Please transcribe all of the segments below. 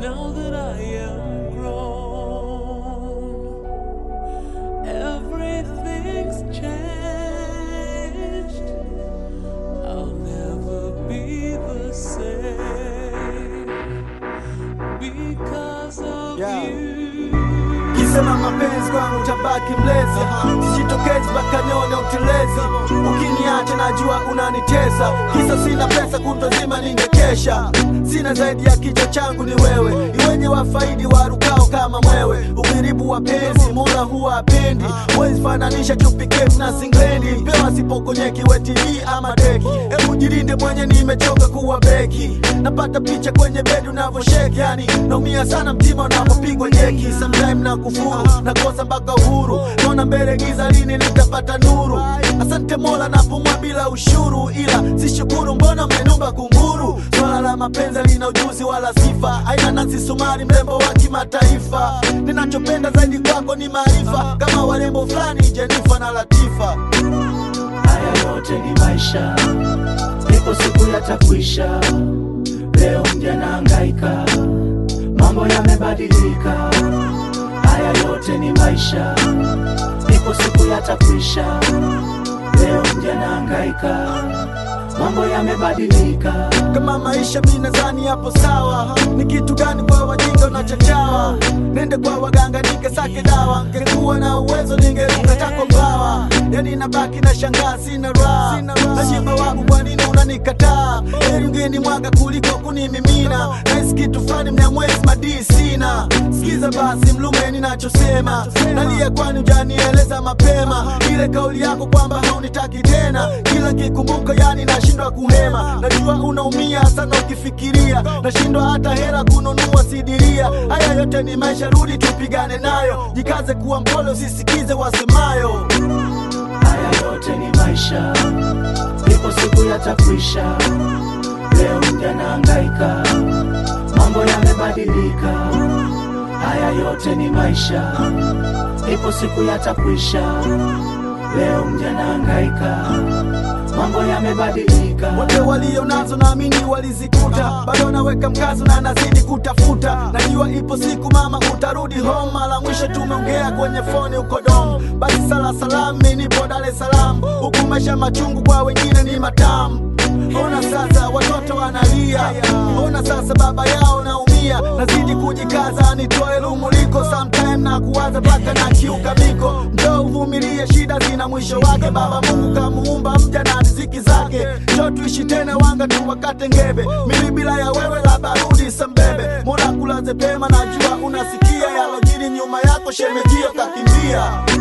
Now that I am grown, everything's changed. I'll never be the same because of Yeah. you. Kisema mapenzi kwangu utabaki mlezi, sijitokezi mpaka nione utelezi. Ukiniacha najua unanitesa, kisa sina pesa, kutwa zima ningekesha. Sina zaidi ya kichwa changu ni wewe, iwenye wafaidi warukao kama mwewe. Ukiribu wa penzi mola huwa apendi, wezi fananisha chupi kefu na singlendi. Pewa sipokonyeki we TV ama deki, hebu jirinde mwenye nimechoka kuwa beki. Napata picha kwenye bedi unavyosheki, yani naumia sana mtima unapopigwa jeki. Sometime na kufuru nakosa mpaka uhuru, naona mbele giza, lini nitapata nuru? Asante Mola napumua bila ushuru, ila sishukuru, mbona mmenumba kunguru? Swala la mapenzi lina ujuzi wala sifa, aina Nancy Sumari, mrembo wa kimataifa. Ninachopenda zaidi kwako ni maarifa, kama warembo fulani Jenifa na Latifa. Haya yote ni maisha, ipo siku yatakwisha. Leo mja nahangaika, mambo yamebadilika. Haya yote ni maisha, ipo siku yatakwisha. Leo mja nahangaika, mambo yamebadilika. kama maisha mi nadhani yapo sawa ni kitu gani kwa wajinga unachachawa nende kwa waganga nikesake dawa ngekuwa na uwezo ningeruka tako bawa yani nabaki na shangaa sina raha nashiba wangu kwa nini unanikataa heri ungeni mwaga kuliko kunimimina nahisi kitu fulani mnyamwezi madii sina sikiza basi mlume ninachosema nalia kwani ujanieleza mapema ile kauli yako kwamba haunitaki tena kila kikumbuka yani nashindwa kuhema najua unaumia sana ukifikiria nashindwa hata hela kununua sidiria haya yote ni maisha rudi tupigane nayo jikaze kuwa mpole usisikize wasemayo Haya yote ni maisha, ipo siku yatakwisha. Leo mja nahangaika, mambo yamebadilika. Haya yote ni maisha, ipo siku yatakwisha. Leo mja nahangaika, mambo yamebadilika. wote walio nazo naamini walizikuta bado naweka mkazo na nazidi kutafuta najua ipo siku mama utarudi home mara mwisho tumeongea kwenye foni uko dom basi sala salam mi nipo dar es salaam huku maisha machungu kwa wengine ni matamu ona sasa watoto wanalia ona sasa baba yao naumia nazidi kujikaza nitoe lumuliko sometime na kuwaza mpaka na kiuka miko njoo uvumilie shida zina mwisho wake baba mungu kamuumba mja na riziki zake njoo tuishi tena wanga tu wakate ngebe mimi bila ya wewe labda rudi sambebe mola kulaze pema najua unasikia yalojiri nyuma yako shemejio kakimbia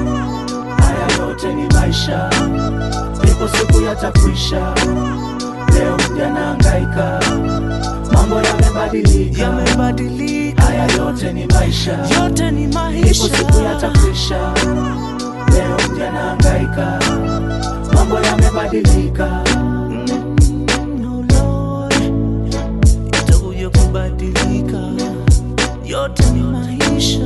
Haya yote ni maisha, ipo siku yatakwisha. Leo mja nahangaika, mambo yamebadilika. Yamebadilika, Haya yote ni maisha, yote ni ipo maisha. siku yatakwisha. Leo mja nahangaika, mambo yamebadilika. No Lord, itakuja kubadilika, yote ni maisha.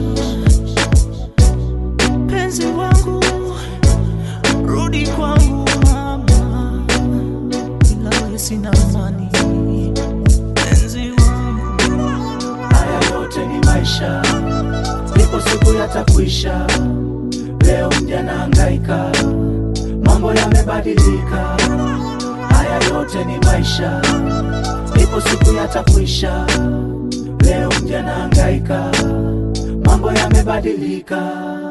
Penzi wangu, rudi kwangu mama, bila wewe sina amani. Penzi wangu, Haya yote ni maisha, ipo siku yatakwisha. Leo mja nahangaika, mambo yamebadilika. Haya yote ni maisha, ipo siku yatakwisha. Leo mja nahangaika, mambo yamebadilika.